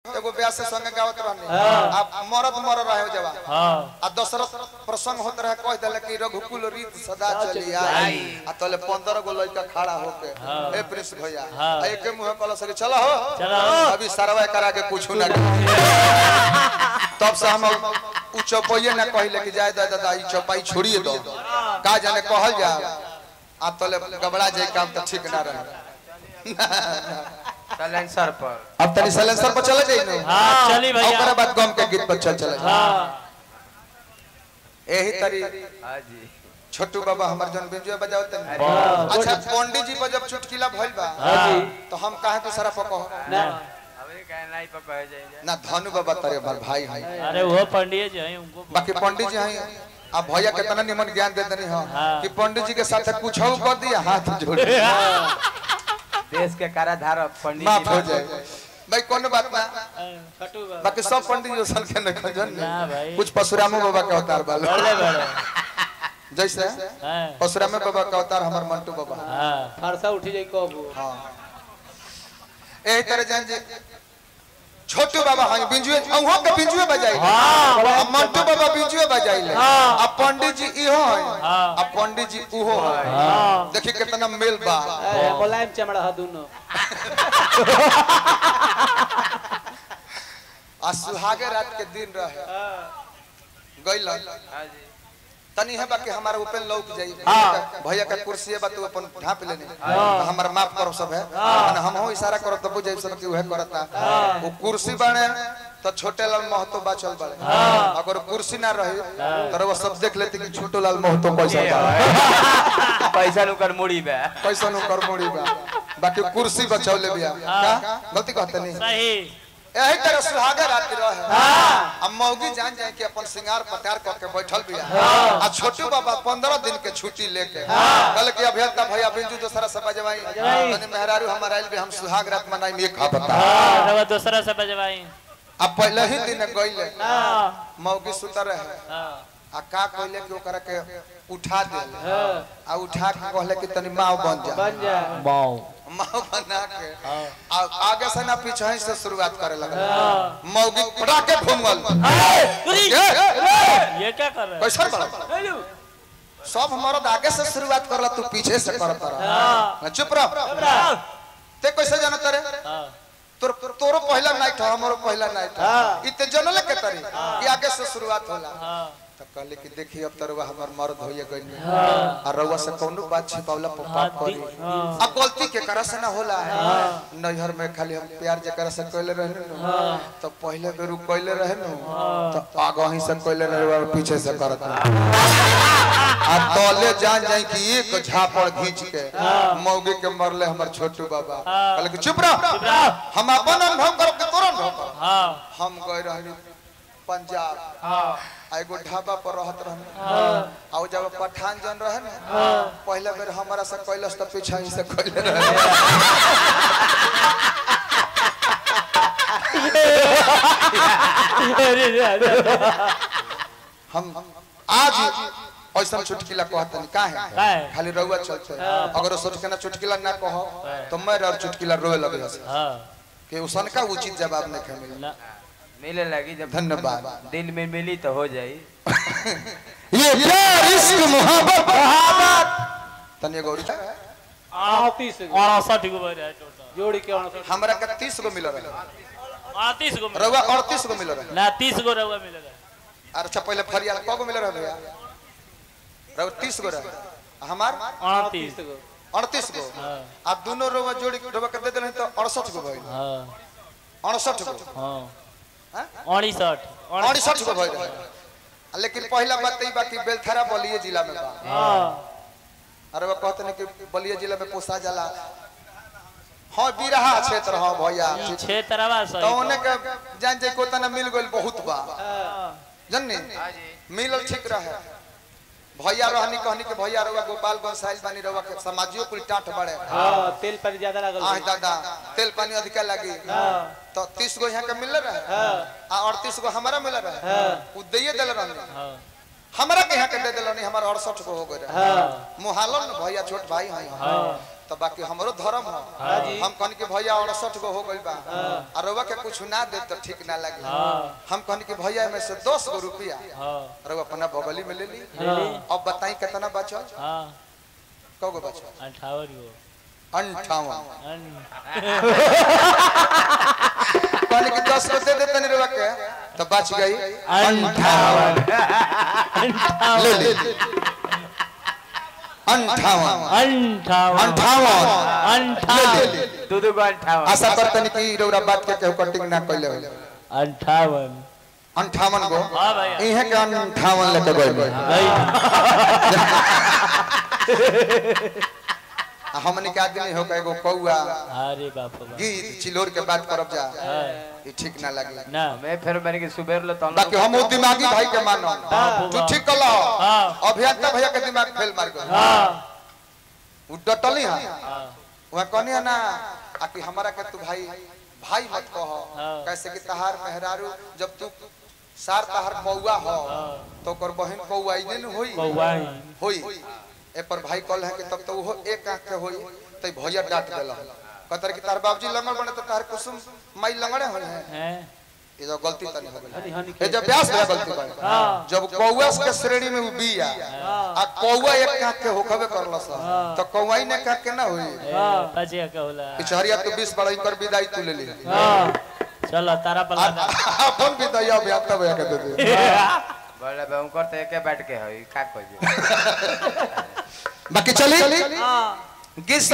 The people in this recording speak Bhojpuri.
एगो ब्याह से संगे गावत रहनी हाँ। आ मरद मर रहे हो जवा हाँ आ दशरथ प्रसंग होत रहे कह दिले कि रघुकुल रीत सदा चली आई आई। आ तले 15 गो लड़का खड़ा होके हाँ। ए प्रिंस भैया हाँ। आ एके मुंह कल सके चलो हो चलो। अभी सरवा करा के पूछू ना तब से हम उ चौपाइए ना कहिले कि जाए दादा ई चौपाई छोड़िए दो का जाने कहल जा आ तले गबड़ा जाए काम तो ठीक ना रहे सलेंसर पर अब तनी सलेंसर पर चले जाई ना हाँ चली ओकरा भैया बाद गम के गीत पर चल चले हाँ यही तरी हाँ जी छोटू बाबा हमार जन बिंजुआ बजाओ तनी वाह। अच्छा पंडित जी पर जब चुटकिला भइल बा हाँ जी तो हम काहे तो सारा पको ना अबे कहना ही पर कह जाएंगे ना धनु बाबा तारे हमार भाई हैं अरे वो पंडित जी हैं उनको बाकी पंडित जी हैं अब भैया कितना निमन ज्ञान दे देनी हो हाँ। कि पंडित जी के साथ कुछ हो कर दिया हाथ जोड़ देश के काराधारक पंडित माफ जी हो जाए भाई कौन बात ना छोटू बाबा बाकी सब पंडित जी सन के नहीं खजन ना भाई। कुछ परशुरामो बाबा के अवतार बाल बड़े बड़े जैसे हाँ परशुराम बाबा का अवतार हमार मंटू बाबा हाँ फरसा उठी जाई कबू हाँ यही तरह जान जे छोटू बाबा हाँ बिंजुए अहो के बिंजुए बजाई हाँ। आ मंटू बाबा बिंजुए बजाई ले हाँ। आ पंडित जी इहो है हाँ। आ पंडित जी उहो है हाँ देखी कितना मेल बा ए, मुलायम चमड़ा ह दुनो आ सुहागे रात के दिन रहे गइल हाँ जी तनी है बाकी हमारा ओपन लौक जाई हाँ। भैया का कुर्सी है बा तू अपन ढाप लेने तो हमारा माफ करो सब है माने हम हो इशारा करो तब बुझाई सब कि वह करता वो कुर्सी बने तो छोटे लाल महतो बाचल बड़े अगर कुर्सी ना रही तो वो सब देख लेते कि छोटो लाल महतो पैसा बा पैसा नुकर मुड़ी बे पैसा नु कर मोड़ी बा बाकी कुर्सी बचौले बिया का गलती कहते नहीं सही यही तरह सुहागे रात रहे अब मौगी जान जाए कि अपन सिंगार पटार करके बैठल बिया आ छोटू बाबा पंद्रह दिन के छुट्टी लेके कल के अभियंता भैया बिंजू दोसरा से बजवाई तनी मेहरारू हमारा आइल भी हम सुहाग रात मनाई एक बता हाँ रवा दूसरा से बजवाई अब पहले ही दिन गइले हाँ मौगी सुतर रहे हाँ आ का कहले कि ओकरा के उठा दे आ उठा के कहले कि तनी माँ बन जा बन जा माओ माँ बना के आ आगे से ना पीछे ही से शुरुआत करे लगा हाँ मौगी पटाके घूमल उरी, ए, ये क्या कर रहे कैसन बड़ा सब मर्द आगे से शुरुआत करला तू पीछे से करत रहा हाँ चुप रह ते कैसे जानत रे हाँ तोर तोरो पहला नाइट है हमरो पहला नाइट है इते जनले के तरी कि आगे से शुरुआत होला हाँ तो कहले कि देखी अब तरवा हमर मर्द होइए गइल हाँ आ रउआ से कौनो बात छिपावला पर पाप हाँ, करी दी- हाँ। अब गलती के करा से ना होला नैहर में खाली हम प्यार जकरा से कइले रहने नु तो पहले बेर उ कइले रहे नु तो आगे ही से कइले रहे पीछे से करत रहे। आ तले जान जाई कि एक झापड़ खींच के मौगे के मरले हमर छोटू बाबा कहले कि चुप रह हम अपन अनुभव करब के तोरा अनुभव करब हाँ हम गए रहनी पंजाब हाँ आ एगो ढाबा पर रहत रहनी हाँ आ उ जब पठान जन रहे ना पहले बेर हमारा से कैलस त पीछा ही से कैले रहे अरे अरे हम आज ऐसा चुटकिला कहतनी काहे काहे? खाली रउआ चलते अगर सोच के ना चुटकिला ना कहो तो मैं और चुटकिला रोए लगे हंसे हाँ कि उसन का उचित जवाब नहीं खे मिले ना मिले लगी जब धन्यवाद दिल में मिली तो हो जाई ये प्यार इश्क मोहब्बत तनी गौरी अड़तीस गो अड़सठ गो बज रहा है टोटल जोड़ी के अड़सठ हमरा के 30 गो मिल रहे अड़तीस गो मिला। रउआ 38 गो मिल रहे ना तीस गो रहुआ मिलेगा अच्छा पहले फरियाल क गो मिल रहे भैया रउआ 30 गो रहे हमार अड़तीस गो 38 गो हाँ आ दोनों रउआ जोड़ी रउआ के दे देले तो 68 गो भइल हाँ 68 गो हाँ हैं? अड़सठ अड़सठ गो भइल रहे लेकिन पहला बात ई बाकी बेलथरा बलिए जिला में बा हाँ अरे वो कहते हैं कि बलिए जिला में पोसा जाला हाँ बिरहा क्षेत्र हाँ भैया छह तरवा तो सही उन्हें के जान जाए को तना मिल गइल बहुत बा हाँ जन्नी मिलल ठीक रहे भैया रहनी कहनी के भैया रउआ गोपालगंज साइल बानी रउआ के समाजियो कुल टाट बड़े हाँ तेल पर ज्यादा लागल आह दादा तेल पानी अधिका लगी तो तीस गो यहाँ के मिल रहे आ अड़तीस गो हमारा मिल रहे उ दिए दिल रहनी हाँ हमारा के यहाँ के दे दिल रहनी हमारा अड़सठ गो हो गए रहे हाँ मुहालन न भैया छोट भाई हैं हाँ तो बाकी हमरो धर्म हो हाँ जी। हम कहनी कि भैया अड़सठ गो हो गइल बा और रउआ के कुछ ना दे तो ठीक ना लगे हाँ हम कहनी कि भैया में से दस गो रुपया हाँ रउआ अपना बगली में ले ली ले ली अब बताई कितना बचल हाँ कौ गो बचल अठावन गो अंठावन अन- कहनी कि दस गो दे दे तनी रउआ के तो बच गई अंठावन ले ली अंठावन अंठावन अंठावन ले अंठावन ली दू दू गो अंठावन आशा करतनी कि रउरा बात के केहू कटिंग ना कइले होले अंठावन अंठावन गो हाँ भैया इहे के अंठावन लेके गइल भाई आ हमनी के आदमी हो के एगो कौआ अरे बाप रे बाप गीत चिलोर के बात करब जा हाँ, ई ठीक ना लगे ना मैं फिर मैंने कि सुबह ले तो बाकी हम उ दिमागी भाई के मानो बाप तू ठीक कलो हाँ। अभियंता भैया के दिमाग फेल मार गयो हाँ उ डटली हां हाँ वहां कहनी है ना आ कि हमरा के तू भाई भाई मत कहो हाँ। कैसे कि तहार मेहरारू जब तू सार तहार पौआ हो तो ओकर बहन पौआ ही न होई कौआ होई ए पर भाई कहल है कि तब तो वो एक आंख के होई तई भैया डांट देला कहतर कि तार बाबूजी लंगड़ बने तो तार कुसुम माई लंगड़े होई है हैं ये जो गलती तनी हो हनी गई हनी ये जब ब्यास भया गलती बा हाँ जब कौआ के श्रेणी में उ बिया आ कौआ एक आंख के होखबे करलस तो कौआई ने आंख के ना होई हाँ पचे का होला पिछहरिया तू 20 बड़ा कर विदाई तू ले ली हाँ चलो तारा पर लगा अपन विदाई अब यात्रा भया के दे दे बोले बे उनकर तो एके बैठ के हई का कहियो बाकी चली गीत